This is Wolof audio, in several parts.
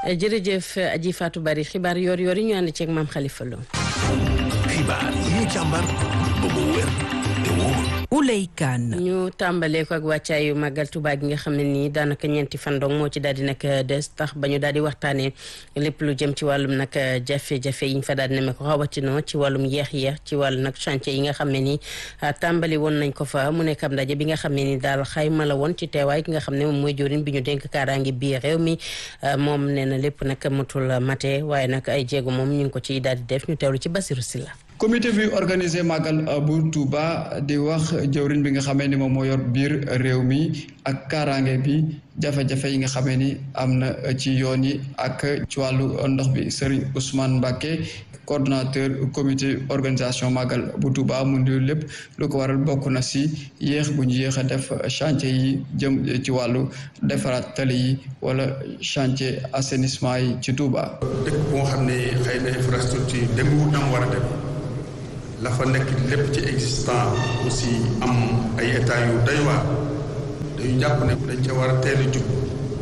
jërëjëf Aji Fatou Bari xibaar yoor yoor yi ñu ànd ceeg maam Khalifa Lo. xibaar yi ñu càmbar ba mu wér te wóor. Ouley Kane ñu tàmbalee ko ak wàccaayu màggal Tuubaa gi nga xam ne nii daanaka ñeenti fan dong moo ci daal di nag des tax ba ñu daal di waxtaanee lépp lu jëm ci wàllum nag jafe-jafe yi ñu fa daal di nemee ko rawatina ci wàllum yeex-yeex ci wàllu nag chantier yi nga xam ne nii tàmbali woon nañ ko fa mu nekk am ndaje bi nga xam ne ni daal xayma la woon ci teewaay ki nga xam ne moom mooy jëwriñ bi ñu dénk kaaraange bii réew mi moom nee na lépp nag matul mate waaye nag ay jéego moom ñu ngi ko ci daal di def ñu teewlu ci Basiru Silla comité bi organisé màggal bu Touba di wax jëwriñ bi nga xamee ni moom moo yor biir réew mi ak kaaraange bi jafe-jafe yi nga xamee ni am na ci yoon yi ak ci wàllu ndox bi Serigne Ousmane Mbacké coordonnateur comité organisation màggal bu Touba mu ndi lépp lu ko waral bokk na si yéex bu ñu yéex a def chantier yi jëm ci wàllu defaraat tali yi wala chantier assainissement yi ci Touba. dëkk boo xam ne xëy na infrastructure demewul nam war a dem la fa nekk lépp ci existant aussi am ay état yu doy waar dañu jàpp ne dañ ca war a teel a jub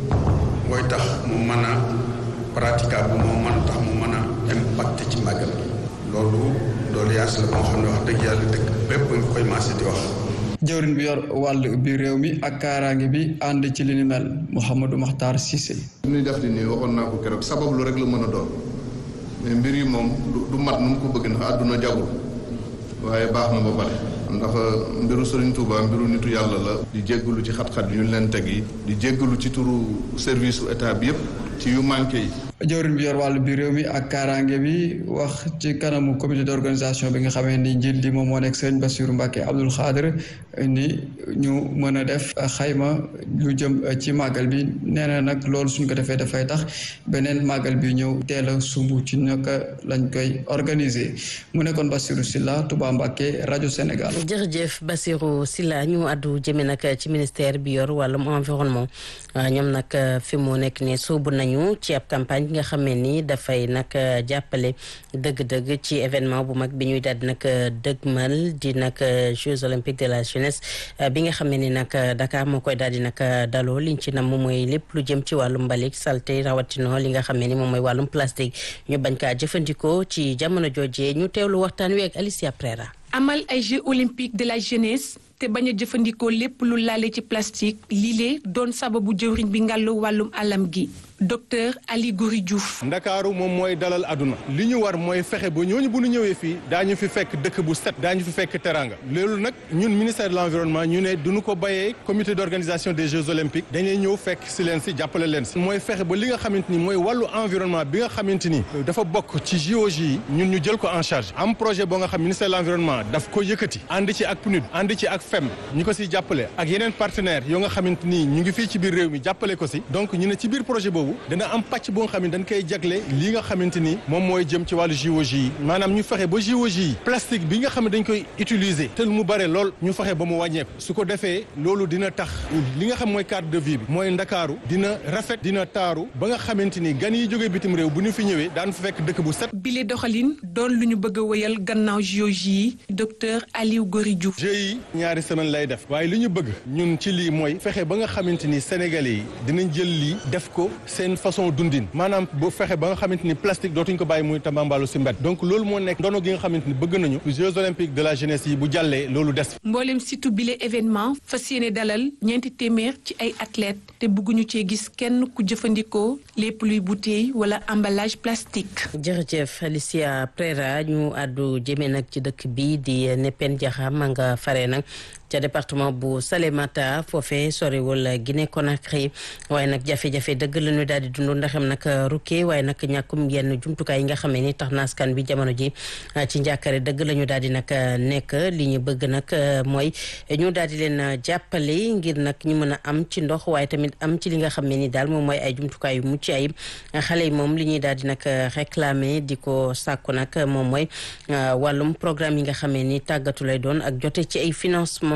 mooy tax mu mën a praticable moo mën a tax mu mën a impacté ci màggal gi loolu loolu yaas la moo xam ne wax dëgg yàlla dëkk bépp nga koy maase di wax jëwriñ bi yor wàll bi réew mi ak kaaraange bi ànd ci li ni mel Mouhamadou Makhtar Cissé li ñuy def di nii waxoon naa ko keroog sabab lu rek la mën a doon mais mbir yi moom du mat nu mu ko bëgg ndax àdduna jagul waaye baax na ba pare ndax mbiru Serigne Touba mbiru nitu yàlla la di jéggalu ci xat-xat yu ñu leen teg yi di jéggalu ci turu service su état bi yëpp ci yu manqué yi jëwriñ bi yor wàllu bi réew mi ak kaaraange bi wax ci kanamu comité d'organisation bi nga xamee ni njiit li moom moo nekk sëriñ Bassirou Mbacké Abdoul Khadr ni ñu mën a def xayma lu jëm ci màggal bi nee na nag loolu suñ ko defee dafay tax beneen màggal bi ñëw teel a sumb ci naka lañ koy organiser mu nekkoon Bassirou Silla Touba Mbacké rajo Sénégal. jërëjëf Bassirou Silla ñu àddu jëme nag ci ministère bi yor wàllum environnement ñoom nag fi mu nekk ne sóobu nañu ci ab campagne. nga xamee ni dafay nag jàppale dëgg-dëgg ci événement bu mag bi ñuy daal di nag dëgmal di nag Jeux olympiques de la jeunesse bi nga xamee ni nag Dakar moo koy daal di nag daloo liñ ci nam moom mooy lépp lu jëm ci wàllum mbalik salté rawatino li nga xamee ni moom mooy wàllum plastique ñu bañ kaa jëfandikoo ci jamono joojee ñu teewlu waxtaan wi ak Alicia Prera amal ay Jeux olympiques de la jeunesse te bañ a jëfandikoo lépp lu laale ci plastique lii doon sababu jëwriñ bi ngàllu wàllum alam gi docteur Ali Gouri Diouf. ndakaaru moom mooy dalal aduna li ñu war mooy fexe ba ñooñu bu ñu ñëwee fii daañu fi fekk dëkk bu set daañu fi fekk teranga loolu nag ñun ministère de l'environnement ñu ne duñu ko bayee comité d'organisation des jeux olympiques dañuy ñëw fekk si leen si jàppale leen si mooy fexe ba li nga xamante ni mooy wàllu environnement bi nga xamante ni dafa bokk ci JOJ yi ñun ñu jël ko en charge am projet boo nga xam ministère de l'environnement daf ko yëkkati ànd ci ak PNUD ànd ci ak FEM ñi ko si jàppale ak yeneen partenaires yoo nga xamante ni ñu ngi fii ci biir réew mi jàppale ko si donc ñu ne ci biir projet boobu dana am pàcc boo nga xam ne dañ koy jagle lii nga xamante ni moom mooy jëm ci wàllu JOJ yi maanaam ñu fexe ba JOJ yi plastique bi nga xam ne dañ koy utiliser te mu bare lool ñu fexe ba mu wàññeeku su ko defee loolu dina tax li nga xam mooy cadre de vie bi mooy ndakaaru dina rafet dina taaru ba nga xamante ni gan yi jógee bitim réew bu ñu fi ñëwee daan fa fekk dëkk bu set. bile doxalin doon lu ñu bëgg a wéyal gannaaw JOJ yi docteur Aliou Gory Diouf. jeux yi ñaari semaine lay def waaye li ñu bëgg ñun ci lii mooy fexe ba nga xamante ni sénégalais yi dinañ jël lii def ko seen façon dundin maanaam bu fexe ba nga xamante ni plastique dootuñ ko bàyyi muy tambambalu si mbedd donc loolu moo nekk ndono gi nga xamante ni bëgg nañu Jeux olympiques de la jeunesse yi bu jàllee loolu des. mboolem surtout bile événement fas yéene dalal ñeenti téeméer ci ay athlètes te bëgguñu cee gis kenn ku jëfandikoo lépp luy bouteille wala emballage plastique. jërëjëf Alicia Prera ñu àddu jëmee nag ci dëkk bi di Nepen Diakham ma nga fare nag. ca département bu Salémata foofee soriwul Guinée Conakry waaye nag jafe-jafe dëgg la ñu daal di dund ndaxam nag rukkee waaye nag ñàkkum yenn jumtukaay yi nga xam ne ni tax na askan bi jamono ji ci njàkkare dëgg la ñu daal di nag nekk li ñu bëgg nag mooy ñu daal di leen jàppale ngir nag ñu mën a am ci ndox waaye tamit am ci li nga xam ne ni daal moom mooy ay jumtukaay yu mucc ayib xale yi moom li ñuy daal di nag réclamer di ko sàkku nag moom mooy wàllum programme yi nga xam ne ni tàggatu lay doon ak jote ci ay financement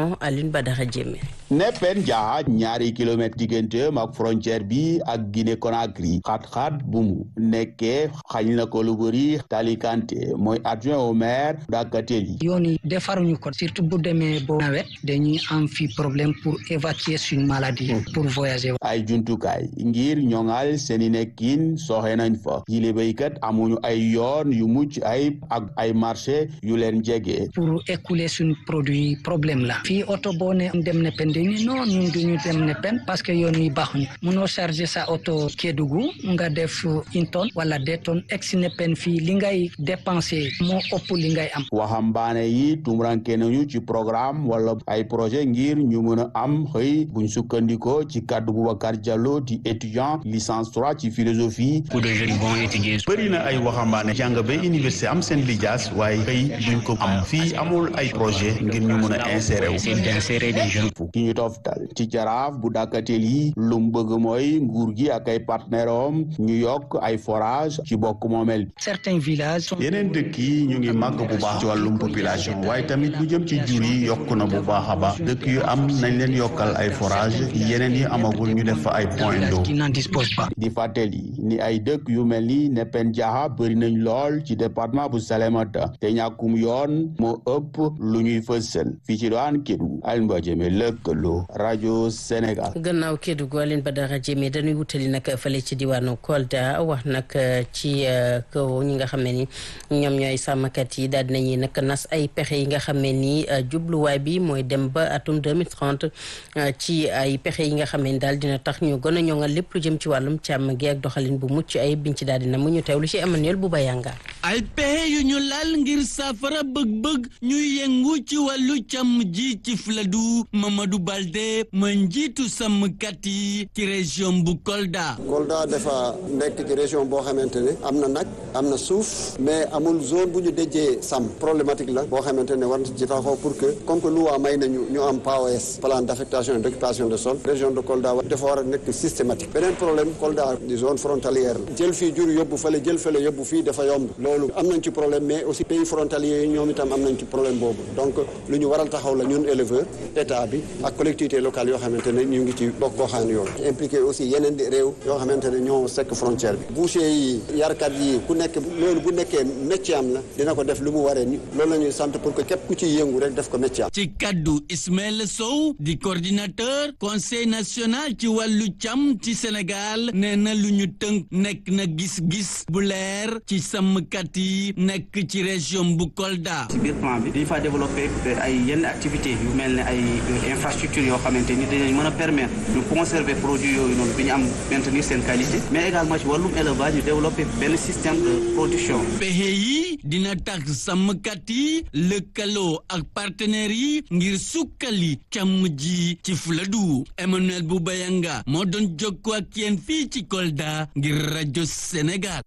Gabon Alioune Badara Diémé Nepen Diaha ñaari kilomètre digganteem ak frontière bi ak Guinée Conakry xat-xat bu mu nekkee xañ na ko lu bëri Tali Kanté mooy adjoint au maire Dakateli yoon yi defaruñu ko surtout bu demee bo nawet dañuy am fi problème pour évacuer suñu maladie pour voyager ay jumtukaay ngir ñoŋal seeni nekkin soxe nañ fa yile béykat amuñu ay yoon yu mucc ay ak ay marché yu leen jege pour écouler suñu produit problème la fii oto boo ne dem ne pen dañu non ñun duñu dem ne pen parce que yoon yi baaxuñu munoo charger sa oto Kédougou nga def une tonne wala deux tonnes egsi ne pen fii li ngay dépenser moo ëpp li ngay am waxambaane yi tumuranke nañu ci programme wala ay projet ngir ñu mën a am xëy buñ sukkandikoo ci kàddu Boubacar Diallo di étudiant licence 3 ci philosophie pour des jeunes bons étudier bëri na ay waxambaane jàng ba université am seen lijaas waaye xëy duñ ko am fii amul ay projet ngir ñu mën a insérer wu d'insérer des jeunes ki ñu toftal ci jaraaf bu dàkkatel yi lu mu bëgg mooy nguur gi ak ay partenaire am ñu yokk ay forage ci bokk moomel certains villages yeneen dëkk yi ñu ngi màgg bu baax ci wàllum population waaye tamit lu jëm ci jur yi yokk na bu baax a baax dëkk yu am nañ leen yokkal ay forage yeneen yi amagul ñu def fa ay point d'eau di fàttali ni ay dëkk yu mel ni Nepen Diaha bëri nañ lool ci département bu Salémata te ñàkkum yoon moo ëpp lu ñuy fësal fii ci doon Kédougou Alioune Badara Diémé lëkkaloo rajo Sénégal. gannaaw Kédougou Alioune Badara Diémé dañuy wutali nag fële ci diwaanu Kolda wax nag ci kaw ñi nga xam ne ni ñoom ñooy sàmmkat yi daal dinañuy nag nas ay pexe yi nga xam ne ni jubluwaay bi mooy dem ba atum 2030 ci ay pexe yi nga xam ne ni daal dina tax ñu gën a ñoŋal lépp lu jëm ci wàllum càmm gi ak doxalin bu mucc ay biñ ci daal dina mu ñu teewlu ci Emmanuel bu Bayanga. ay pexe yu ñu laal ngir saafara bëgg-bëgg ñuy yëngu ci wàllu càmm ji ci Fuladu Mamadou Balde mooy njiitu sàmmkat yi ci région bu Kolda. Kolda dafa nekk ci région boo xamante ne am na nag am na suuf mais amul zone bu ñu déjee sàmm problématique la boo xamante ne war na ci taxaw pour que comme que loi may nañu ñu am PAOS plan d' affectation et d' occupation de sol région de Kolda dafa war a nekk systématique beneen problème Kolda di zone frontalière la jël fii jur yóbbu fële jël fële yóbbu fii dafa yomb loolu am nañ ci problème mais aussi pays frontaliers yi ñoom itam am nañ ci problème boobu donc lu ñu waral taxaw la ñun éleveur état bi ak collectivité locale yoo xamante ne ñu ngi ci bokk goxaan yooyu impliqué aussi yeneen di réew yoo xamante ne ñoo sekk frontière bi boucher yi yarkat yi ku nekk loolu bu nekkee métier am la dina ko def lu mu waree ni loolu la ñuy sant pour que képp ku ci yëngu rek def ko métier am ci kaddu Ismaël Sow di coordinateur conseil national ci wàllu càmm ci Sénégal nee na lu ñu tënk nekk na gis-gis bu leer ci sàmmkat yi nekk ci région bu Kolda. ci biir plan bi dañu faa développé ay yenn activités yu mel ne ay infrastructures yoo xamante ni dinañ mën a permettre ñu conserver produits yooyu noonu bi ñu am maintenir seen qualité mais également ci wàllum élevage ñu développé benn système de production. pexe yi dina tax sàmmkat yi lëkkaloo ak partenaires yi ngir sukkali càmm ji ci Fuladu Emmanuel Boubayanga moo doon jokkoo ak yéen fii ci Kolda ngir rajo Sénégal.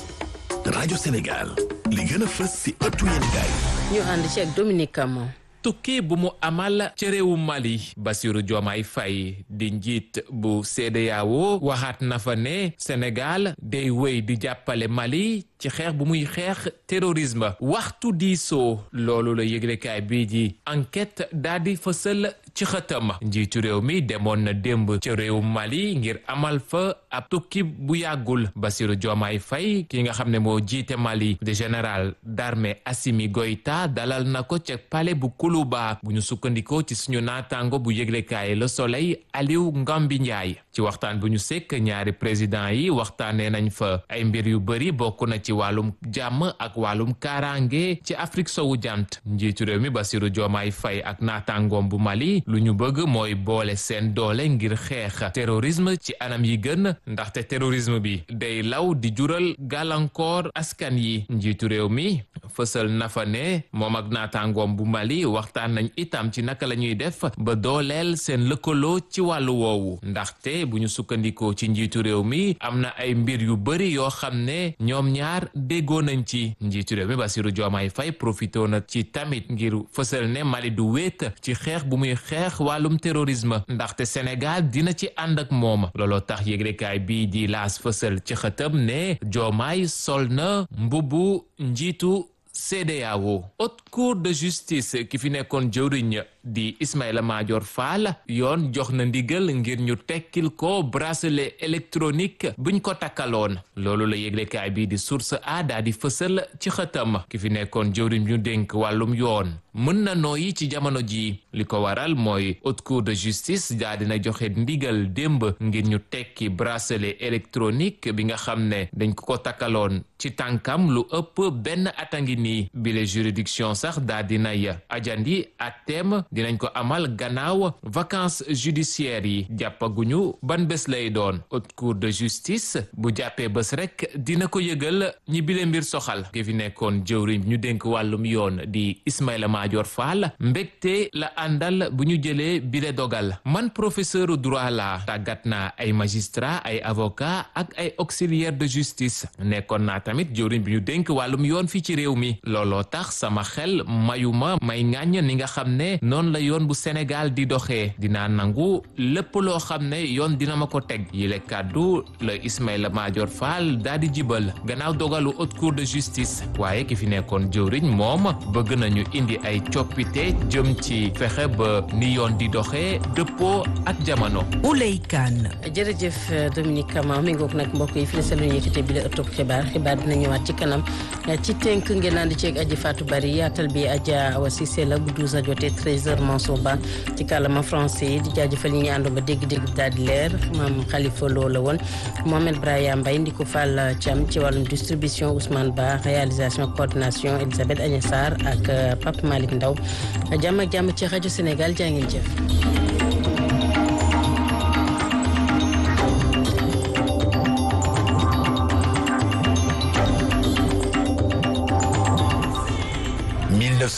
rajo Sénégal li gën a fës si ëttu yéenekaay ñu ànd ci ak Dominique Camon tukki bu mu amal ca réewu Mali Bassirou Diomaye Faye di njiit bu CEDEAO waxaat na fa ne Sénégal day wéy di jàppale Mali ci xeex bu muy xeex terrorisme waxtu diisoo loolu la yëglekaay bii di enquête daal di fësal ci xëtam njiitu réew mi demoon na démb ci réew Mali ngir amal fa ab tukki bu yàggul Bassirou Diomaye Faye ki nga xam ne moo jiite Mali de général d'armée Assimi Goïta dalal na ko ca palais bu Koulouba bu ñu sukkandikoo ci suñu naataango bu yëglekaay Le Soleil Aliou Ngambi Ndiaye ci waxtaan bu ñu sekk ñaari président yi waxtaanee nañ fa ay mbir yu bëri bokk na ci wàllum jàmm ak wàllum kaaraange ci Afrique sowu jant njiitu réew mi Bassirou Diomaye Faye ak naataangoom bu Mali lu ñu bëgg mooy boole seen doole ngir xeex terrorisme ci anam yi gën ndaxte terrorisme bi day law di jural gàllankoor askan yi njiitu réew mi fësal na fa ne moom ak naataangoom bu Mali waxtaan nañ itam ci naka la ñuy def ba dooleel seen lëkkaloo ci wàllu woowu ndaxte bu ñu sukkandikoo ci njiitu réew mi am na ay mbir yu bëri yoo xam ne ñoom ñaar déggoo nañ ci njiitu réew mi Bassirou Diomaye Faye profité na ci tamit ngir fësal ne Mali du wéet ci xeex bu muy xeex wàllum terrorisme ndaxte Sénégal dina ci ànd ak moom looloo tax yëglekaay bii di laas fësal ci xëtam ne Diomaye sol na mbubbu njiitu CEDEAO haute cour de justice ki fi nekkoon jëwriñ di Ismaïla Madior Fall yoon jox na ndigal ngir ñu tekkil ko bracelet électronique buñ ko takkaloon loolu la yëglekaay bi di source a daa di fësal ci xëtam ki fi nekkoon jëwriñ ñu dénk wàllum yoon mën na nooyi ci jamono ji li ko waral mooy haute cour de justice daa dina joxe ndigal démb ngir ñu tekki bracelet électronique bi nga xam ne dañ ko ko takkaloon ci tànkam lu ëpp benn ata ngi nii bile juridiction sax daa dinay ajandi atteem dinañ ko amal gannaaw vacances judiciaires yi jàppaguñu ban bés lay doon haute cour de justice bu jàppee bés rek dina ko yëgal ñi bile mbir soxal ki fi nekkoon jëwriñ ñu dénk wàllum yoon di Ismaïla Madior Fall mbégte la àndal bu ñu jëlee bile dogal man professeur droit la tàggat naa ay magistrat ay avocat ak ay auxiliaire de justice nekkoon naa tamit jëwriñ bi ñu dénk wàllum yoon fii ci réew mi looloo tax sama xel mayuma may ŋàññ ni nga xam ne noonu la yoon bu Sénégal di doxee dinaa nangu lépp loo xam ne yoon dina ma ko teg yile kàddu la Ismaïla Madior Fall daa di jibal gannaaw dogalu haute cour de justice waaye ki fi nekkoon jëwriñ moom bëgg nañu indi ay coppite jëm ci fexe ba ni yoon di doxee dëppoo ak jamono. Ouley Kane. jërëjëf Dominique Kama mi ngoog nag mbokk yi fi la selu yëkkate bi la ëttub xibaar xibaar dina ñëwaat ci kanam ci tënk ngeen ànd ceeg aji Fatou Bari yaatal bi Adja Awa Cissé la bu 12 a jotee 13h Mansour Ba ci kàllaama français yi di jaajëfal ñi ñu àndoon ba dégg-dégg daal di leer maam Khalifa Lo la woon Mohamed Braya Mbaye ndi ko Fall Thiam ci wàllum distribution Ousmane Ba réalisation coordination Elisabeth Agnes Sarr ak Pape Malick Ndaw jàmm ak jàmm ci rajo Sénégal jaa ngeen jëf. «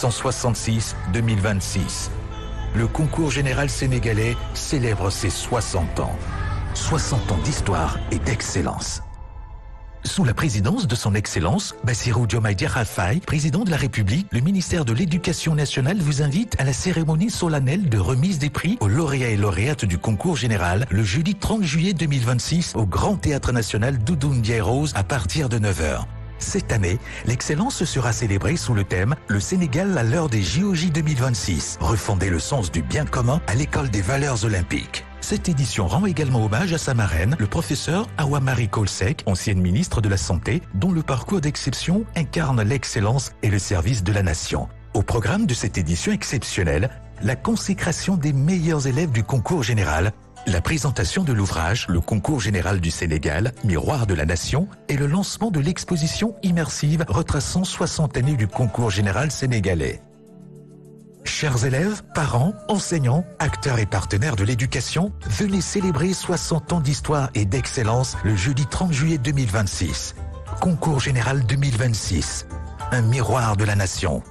1966-2026. Le concours général sénégalais célèbre ses 60 ans. 60 ans d'histoire et d'excellence. Sous la présidence de son Excellence, Bassirou Diomaye Diakhar Faye, président de la République, le ministère de l'Éducation nationale vous invite à la cérémonie solennelle de remise des prix aux lauréats et lauréates du concours général le jeudi 30 juillet 2026 au Grand Théâtre National Doudou Ndiaye Rose à partir de 9h. Cette année, l'excellence sera célébrée sous le thème Le Sénégal à l'heure des JOJ 2026, refonder le sens du bien commun à l'école des valeurs olympiques. Cette édition rend également hommage à sa marraine, le professeur Awa Marie Kolsek, ancienne ministre de la Santé, dont le parcours d'exception incarne l'excellence et le service de la nation. Au programme de cette édition exceptionnelle, la consécration des meilleurs élèves du concours général, la présentation de l'ouvrage Le concours général du Sénégal, Miroir de la Nation, et le lancement de l'exposition immersive retraçant 60 années du concours général sénégalais. Chers élèves, parents, enseignants, acteurs et partenaires de l'éducation, venez célébrer 60 ans d'histoire et d'excellence le jeudi 30 juillet 2026. Concours général 2026. Un miroir de la nation.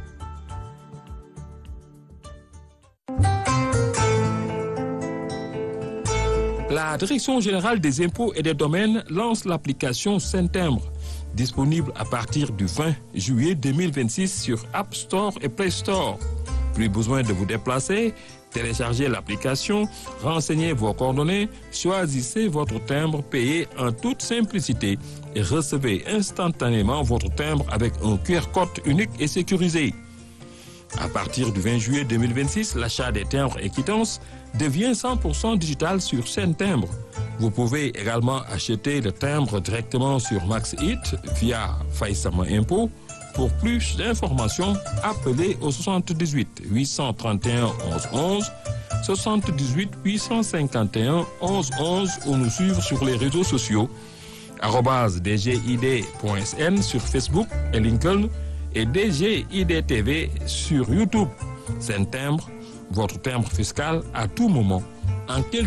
La Direction générale des impôts et des domaines lance l'application Saint-Timbre, disponible à partir du 20 juillet 2026 sur App Store et Play Store. Plus besoin de vous déplacer, téléchargez l'application, renseignez vos coordonnées, choisissez votre timbre payé en toute simplicité et recevez instantanément votre timbre avec un QR code unique et sécurisé. À partir du 20 juillet 2026, l'achat des timbres et quittances devient 100% digital sur scène timbre. Vous pouvez également acheter le timbre directement sur MaxHit via Faisama Impôt. Pour plus d'informations, appelez au 78 831 11 11, 78 851 11 11 ou nous suivre sur les réseaux sociaux dgid.sn sur Facebook et LinkedIn et DGIDTV sur YouTube. C'est un timbre, votre timbre fiscal à tout moment. En quelques